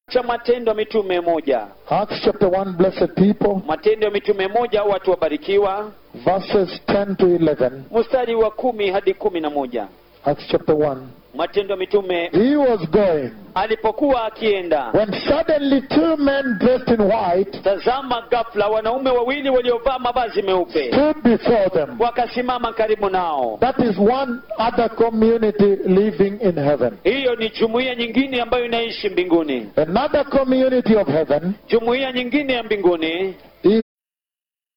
cha matendo ya mitume moja Acts chapter 1, blessed people, matendo ya mitume moja watu wabarikiwa verses 10 to 11. mstari wa kumi hadi kumi na moja Acts chapter 1. matendo ya mitume He was going alipokuwa akienda when suddenly two men dressed in white tazama ghafla wanaume wawili waliovaa mavazi meupe stood before them. wakasimama karibu nao That is one other community living in heaven. hiyo ni jumuiya nyingine ambayo inaishi mbinguni Another community of heaven jumuiya nyingine ya mbinguni